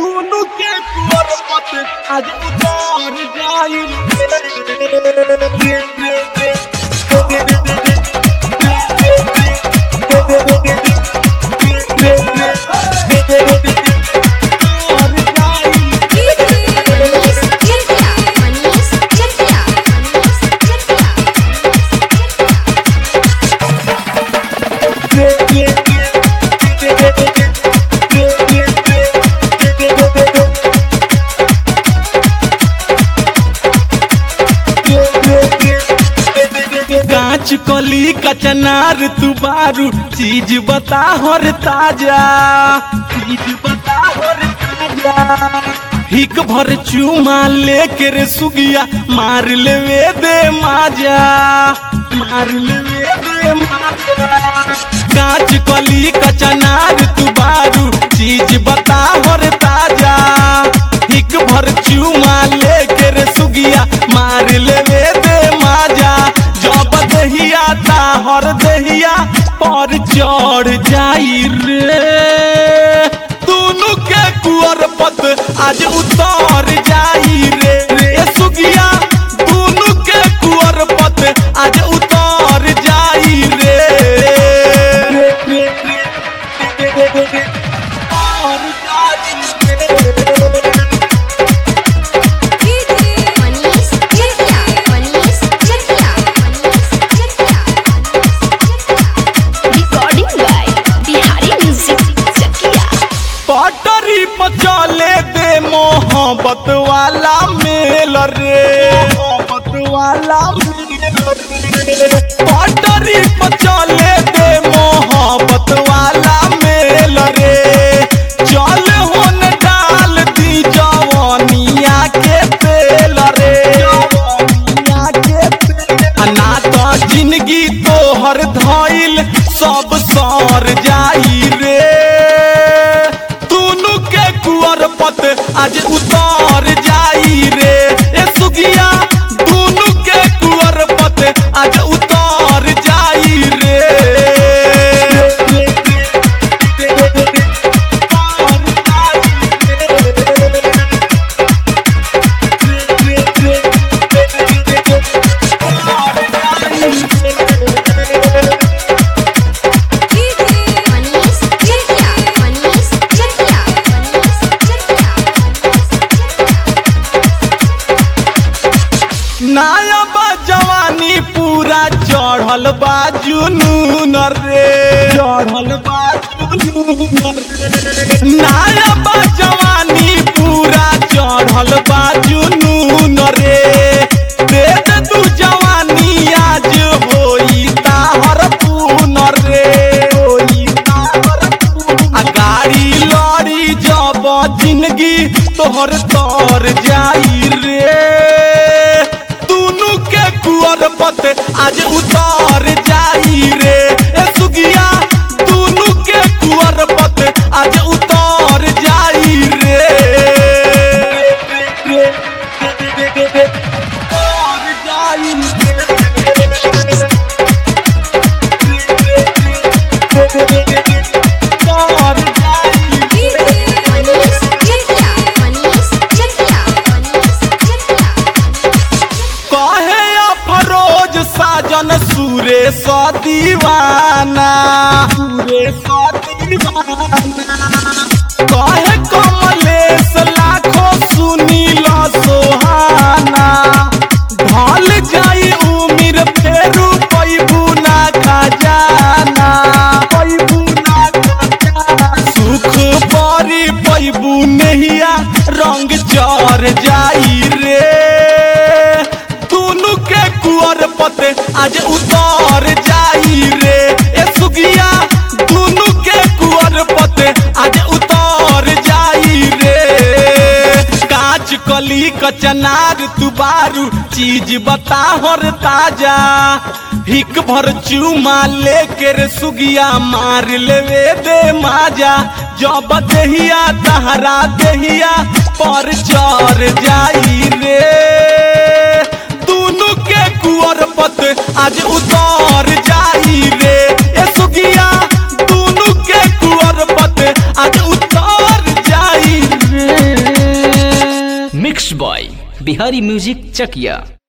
दोनों के कुंवर पत आज उतार जाई मनीष चटिया मनीष चटिया मनीष चटिया कांच कली कचनार तू बारू चीज बता हर ताजा चीज बता हर ताजा हिक भर चूमा लेके रे सुगिया मार लेवे दे माजा मार लेवे दे माजा कांच कली कचनार तू बारू चीज बता हर ताजा हिक भर चूमा लेके रे सुगिया मार लेवे दे माजा जब दहिया हर दहिया पर चढ़ जाई रे दोनों के कुअर पत आज उतर जाई रे रे सुगिया दोनों के कुअर पत आज उतर जाई रे उतर Manish Chatiya Manish Chatiya Manish Chatiya recording by Bihari music Chakiya पटरी पर चले दे मोहब्बत वाला मेल रे मोहब्बत वाला मेल रे पटरी पर चले दे मोहब्बत वाला मेल रे चल होन डाल दी जवानिया के तेल रे जवानिया के तेल ना तो जिंदगी तोहर धइल सब सर जाई रे दोनों के कुअर पत आज उतर जाई रे ए सुगिया दोनों के कुअर पत आज उतर जाई रे मनीष चटिया मनीष चटिया मनीष चटिया नाया बा जवानी पूरा चढ़ल बा जुनून रे चढ़ल बा जुनून रे नाया बा जवानी पूरा चढ़ल बा जुनून रे दे दे तू जवानी आज होई ताहर पून रे होई ताहर पून आ गाड़ी लड़ी जब जिंदगी तोहर तर जाई रे दोनों के कुअर पत आज उतर जाई रे ए सुगिया दोनों के कुअर पत आज उतर जाई रे उतर जाई उतर जाई मनीष चटिया मनीष चटिया मनीष चटिया कहे अफरोज साजन सूरे स दीवाना सूरे स दीवाना कहे कमलेश लाखो सुनील सोहाना ढल जाई उमिर फेरू पैबू ना खजाना पैबू ना खजाना सुख परी पैबू नहिया रंग चर जाई रे दोनों के कुअर पते आज उतर जाई रे ए सुगिया दोनों के कुअर पते आज उतर जाई रे कांच कली कचनार तुबारू चीज बता हर ताजा हिक भर चूमा लेके रे सुगिया मार लेवे दे माजा जब देहिया तहरा देहिया पर चर जाई रे दोनों के कुअर पत आज उतर जाई रे ए सुगिया दोनों के कुअर पत आज उतर जाई रे बॉय बिहारी म्यूजिक चकिया